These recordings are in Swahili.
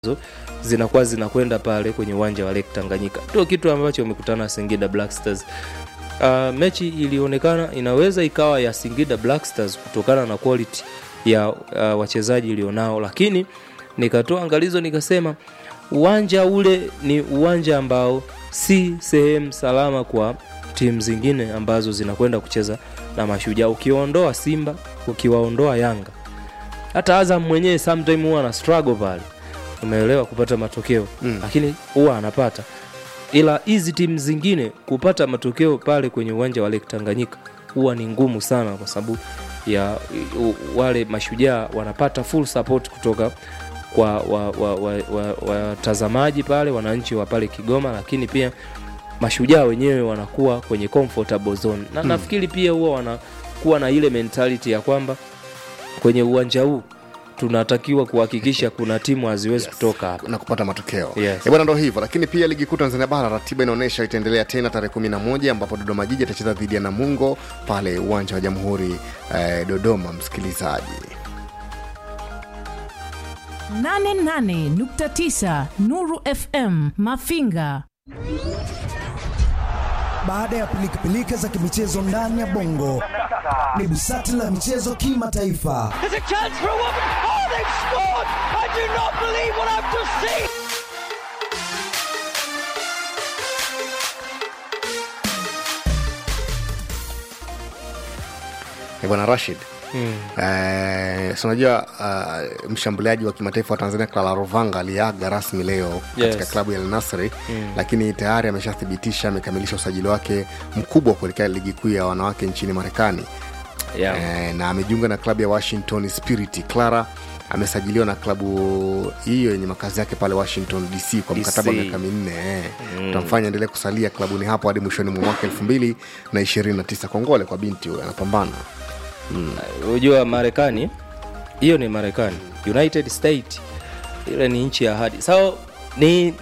zinakuwa zinakwenda pale kwenye uwanja wa Lake Tanganyika. Ndio kitu ambacho wamekutana Singida Black Stars. Uh, mechi ilionekana inaweza ikawa ya Singida Black Stars kutokana na quality ya uh, wachezaji ilionao, lakini nikatoa angalizo nikasema uwanja ule ni uwanja ambao si sehemu salama kwa timu zingine ambazo zinakwenda kucheza na Mashujaa. Ukiwaondoa Simba, ukiwaondoa Yanga, hata Azam mwenyewe sometime huwa ana struggle pale, umeelewa, kupata matokeo Mm. lakini huwa anapata, ila hizi timu zingine kupata matokeo pale kwenye uwanja wa Lake Tanganyika huwa ni ngumu sana, kwa sababu ya u- wale Mashujaa wanapata full support kutoka kwa watazamaji wa, wa, wa, watazamaji pale, wananchi wa pale Kigoma, lakini pia mashujaa wenyewe wanakuwa kwenye comfortable zone na nafikiri pia huwa wanakuwa na ile mentality ya kwamba kwenye uwanja huu tunatakiwa kuhakikisha kuna timu haziwezi kutoka hapa. na kupata matokeo Yes. Eh, bwana ndo hivyo lakini pia ligi kuu tanzania bara ratiba inaonyesha itaendelea tena tarehe 11 ambapo dodoma jiji atacheza dhidi ya namungo pale uwanja wa jamhuri eh, dodoma msikilizaji 88.9 Nuru FM Mafinga. Baada ya pilikapilika za kimichezo ndani ya bongo, ni busati la michezo kimataifa. There's a chance for a woman. Oh, they've scored! I do not believe what I've just seen. Eh, bwana rashid Eh, si unajua uh, mshambuliaji wa kimataifa wa tanzania clara rovanga aliaga rasmi leo katika Yes. klabu ya El Nasri lakini tayari ameshathibitisha amekamilisha usajili wake mkubwa kuelekea ligi kuu ya wanawake nchini marekani Yeah. eh, na amejiunga na klabu ya washington spirit clara amesajiliwa na klabu hiyo yenye makazi yake pale washington dc kwa DC. mkataba wa miaka minne eh. utamfanya endelee kusalia klabuni hapo hadi mwishoni mwa mwaka elfu mbili na ishirini na tisa kongole kwa binti huyo anapambana Unajua Marekani, hiyo ni Marekani, United State, ile ni nchi ya ahadi. So ni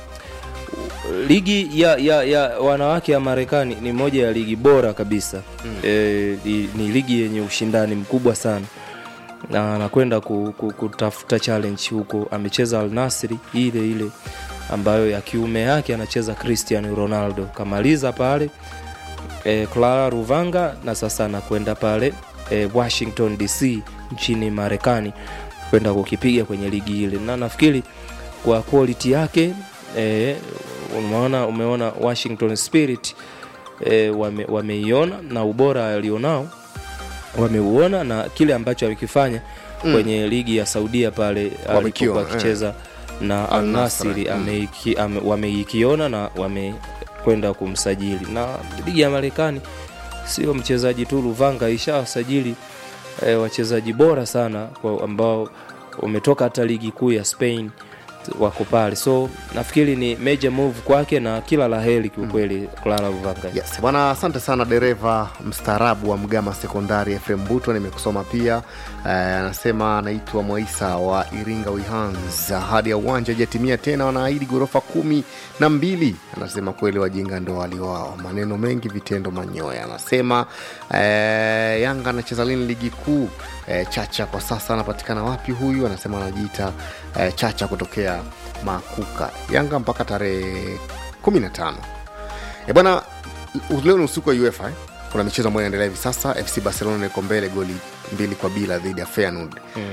ligi ya, ya, ya wanawake ya Marekani ni moja ya ligi bora kabisa mm. E, ni, ni ligi yenye ushindani mkubwa sana na anakwenda ku, ku, kutafuta challenge huko. Amecheza Al Nassr ile ile ambayo ya kiume yake anacheza Cristiano Ronaldo, kamaliza pale e, Clara Ruvanga na sasa anakwenda pale e, Washington DC nchini Marekani kwenda kukipiga kwenye ligi ile, na nafikiri kwa quality yake e, umeona, umeona Washington Spirit e, wame, wameiona na ubora alionao wameuona na kile ambacho amekifanya mm. kwenye ligi ya Saudia pale Wamekiona, alipokuwa akicheza na Al Al Nassr, Nassr mm. ameiki- ame- wameikiona na wamekwenda kumsajili. Na ligi ya Marekani sio mchezaji tu, Luvanga ishawasajili e, wachezaji bora sana kwa ambao wametoka hata ligi kuu ya Spain wako pale, so nafikiri ni major move kwake na kila la heri kiukweli Clara Luvanga. yes bwana asante sana dereva mstaarabu wa mgama sekondari fm butwa nimekusoma pia eh, anasema anaitwa mwaisa wa iringa wihans hadi ya uwanja jatimia tena wanaahidi ghorofa kumi na mbili anasema kweli wajinga ndo waliwao maneno mengi vitendo manyoya anasema eh, yanga anacheza lini ligi kuu eh, chacha kwa sasa anapatikana wapi huyu anasema anajiita eh, chacha kutokea makuka yanga mpaka tarehe 15 E bwana, leo ni usiku wa UEFA eh? kuna michezo ambayo inaendelea hivi sasa. FC Barcelona iko mbele goli mbili kwa bila dhidi ya Feyenoord mm.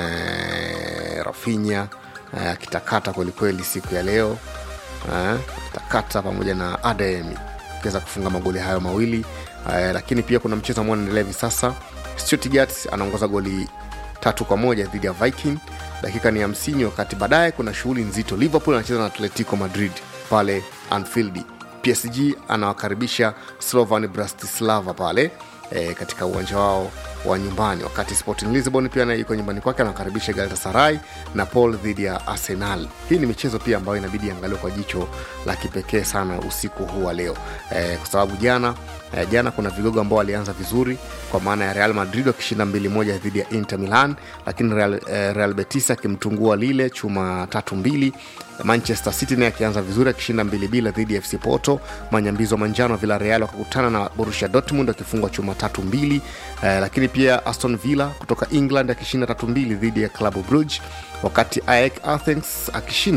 eh, Rafinha eh, akitakata kwelikweli siku ya leo eh, takata pamoja na Adeyemi akiweza kufunga magoli hayo mawili eh, lakini pia kuna mchezo ambao unaendelea hivi sasa. Stuttgart anaongoza goli tatu kwa moja dhidi ya Viking, dakika ni hamsini. Wakati baadaye kuna shughuli nzito, Liverpool anacheza na Atletico Madrid pale Anfield. PSG anawakaribisha Slovan Bratislava pale e, katika uwanja wao wa nyumbani, wakati Sporting Lisbon pia naye iko nyumbani kwake anawakaribisha Galatasaray na Paul dhidi ya Arsenal. Hii ni michezo pia ambayo inabidi iangaliwe kwa jicho la kipekee sana usiku huu wa leo e, kwa sababu jana e, jana kuna vigogo ambao walianza vizuri kwa maana ya Real Madrid wakishinda mbili moja dhidi ya Inter Milan, lakini Real, eh, Real Betis akimtungua Lille chuma tatu mbili manchester city naye akianza vizuri akishinda mbili bila dhidi ya fc porto manyambizo manjano villarreal wakakutana na borussia dortmund wakifungwa chuma tatu mbili eh, lakini lakini pia aston villa kutoka england akishinda tatu mbili dhidi ya klabu bruge wakati aek athens akishinda